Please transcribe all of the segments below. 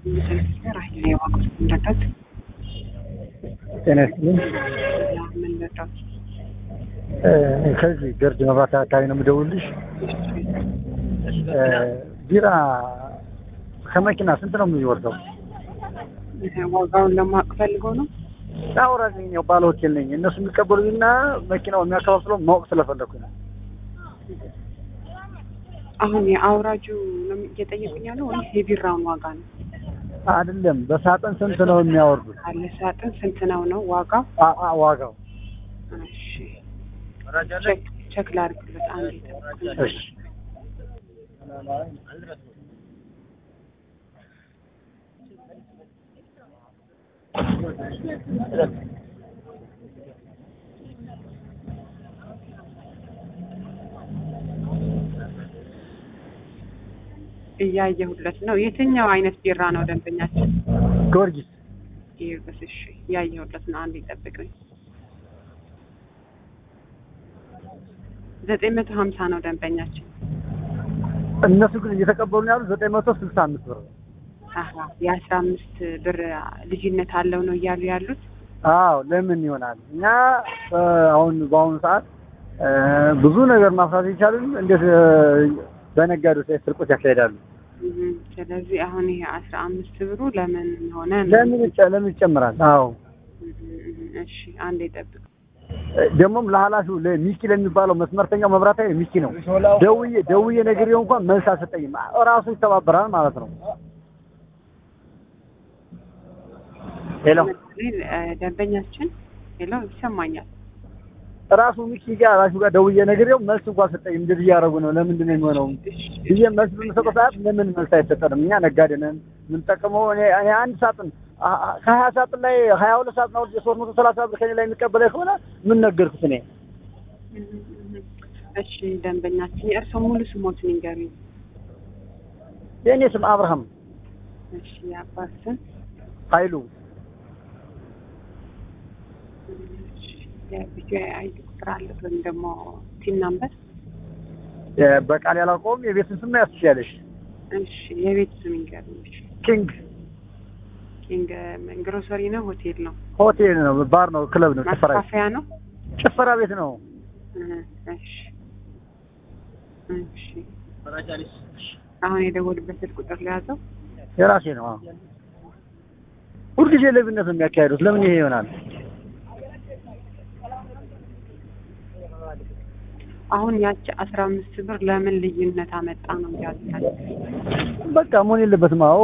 ራሄል የዋቁት ምንረዳት ጤና ይስጥልኝ። ምን ረዳት ከዚህ ገርጅ መብራት አካባቢ ነው የምደውልልሽ። ቢራ ከመኪና ስንት ነው የሚወርደው? ዋጋውን ለማወቅ ፈልገው ነው። አውራጅ ያው ባለ ሆቴል ነኝ። እነሱ የሚቀበሉኝና መኪናው የሚያከፋፍለው ማወቅ ስለፈለኩኝ ነው። አሁን የአውራጁ ነው እየጠየቁኝ ያለው ወይስ የቢራውን ዋጋ ነው? አይደለም በሳጥን ስንት ነው የሚያወርዱት? አለ ሳጥን ስንት ነው ነው ዋጋው? አ- አ- ዋጋው እሺ ቼክ ቼክ ላድርግለት አንዴ ጠብቁኝ። እሺ እያየሁለት ነው። የትኛው አይነት ቢራ ነው ደንበኛችን? ጊዮርጊስ ይርበስ እሺ፣ እያየሁለት ነው። አንዴ ጠብቁኝ። ዘጠኝ መቶ ሀምሳ ነው ደንበኛችን። እነሱ ግን እየተቀበሉ ያሉት ዘጠኝ መቶ ስልሳ አምስት ብር ነው። አሀ የአስራ አምስት ብር ልዩነት አለው ነው እያሉ ያሉት። አዎ ለምን ይሆናል? እኛ እ፣ አሁን በአሁኑ ሰዓት እ፣ ብዙ ነገር ማፍራት የቻሉን እንዴት እ፣ በነጋዴዎች ላይ ስርቆት ያካሄዳሉ? እም፣ ስለዚህ አሁን ይሄ አስራ አምስት ብሩ ለምን ሆነ ነው? ለምን ይጨ- ለምን ይጨምራል? አዎ እም፣ እም፣ እሺ አንዴ ጠብቅ። እ፣ ደግሞም ለኃላፊው ለሚኪ ለሚባለው መስመርተኛው መብራታዊ ሚኪ ነው ደውዬ ደውዬ ነግሬው እንኳን መልስ አልሰጠኝም። ራሱ ይተባበራል ማለት ነው። ሄሎ እ፣ ደንበኛችን ሄሎ ይሰማኛል። ራሱ ሚኪ ጋር ራሱ ጋር ደውዬ ነግሬው መልስ እንኳን አልሰጠኝም። እንደዚህ እያደረጉ ነው ለምንድን ነው የሚሆነው ብዬ መልስ በምሰጠው ሰዓት ለምን መልስ አይሰጠንም? እኛ ነጋዴ ነን የምንጠቀመው እኔ እኔ አንድ ሳጥን አ- አ- ከሀያ ሳጥን ላይ ሀያ ሁለት ሳጥን አውርጄ ሶስት መቶ ሰላሳ ብር ከኔ ላይ የሚቀበለኝ ከሆነ ምን ነገርኩት እኔ? እም፣ እም፣ እሺ ደንበኛችን የእርስዎ ሙሉ ስሞትን ይንገሩኝ። የእኔ ስም አብርሃም እሺ የአባት ስም ኃይሉ የቪዲዮ አይዲ ቁጥር አለ ወይም ደግሞ ቲን ናምበር? የ- በቃል ያላውቀውም የቤትን ስም ያስ ትችያለሽ። እሺ የቤት ስም ይንገሩኝ። እሺ ኪንግ ኪንግ ግሮሰሪ ነው ሆቴል ነው ሆቴል ነው፣ ባር ነው፣ ክለብ ነው፣ ጭፈራ ቤት ማስፋፊያ ነው? ጭፈራ ቤት ነው። እህ፣ እሺ እሺ አሁን የደወልበት ስልክ ቁጥር ለያዘው የራሴ ነው። አዎ። ሁልጊዜ ሌብነት ነው የሚያካሄዱት። ለምን ይሄ ይሆናል? አሁን ያቺ አስራ አምስት ብር ለምን ልዩነት አመጣ ነው ያሉታል። በቃ መሆን የለበትም። አዎ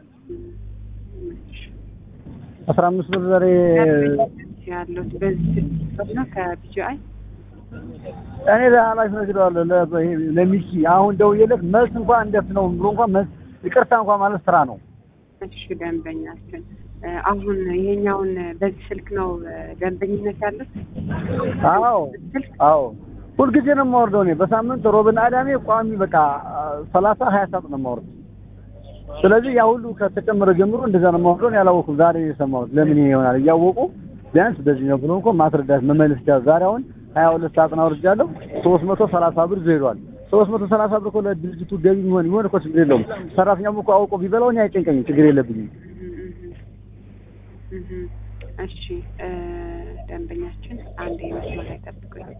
አስራ አምስት ብር ዛሬ ያለው በዚህ ስልክ ነው ከቢጂአይ እኔ ለኃላፊ ነግሬዋለሁ ለ- ይሄ ለሚኪ አሁን ደውዬለት መልስ እንኳን እንደት ነው ብሎ እንኳን መልስ ይቅርታ እንኳን ማለት ስራ ነው። እሺ ደንበኛችን እ፣ አሁን ይሄኛውን በዚህ ስልክ ነው እ፣ ደንበኝነት ያሉት አዎ ስልክ አዎ ሁልጊዜ ነው የማወርደው እኔ በሳምንት ሮብና አዳሜ ቋሚ በቃ ሰላሳ ሀያ ሳጥን ነው የማወርደው። ስለዚህ ያ ሁሉ ከተጨመረ ጀምሮ እንደዛ ነው የማወርደው። እኔ አላወኩም ዛሬ የሰማሁት ለምን ይሄ ይሆናል እያወቁ ቢያንስ በዚህ ነው ብሎ እንኳን ማስረዳት መመለስ ይቻላል። ዛሬ አሁን ሀያ ሁለት ሳጥን አውርጃለሁ ሶስት መቶ ሰላሳ ብር ይዞ ሄዷል። ሶስት መቶ ሰላሳ ብር እኮ ለድርጅቱ ገቢ የሚሆን ይሆን እኮ ችግር የለውም። ሰራተኛውም እኮ አውቆ ቢበላው እኔ አይጨንቀኝም፣ ችግር የለብኝም። እህ፣ እህ። እሺ እ፣ ደንበኛችን አንድ መስመር ላይ ጠብቁኝ።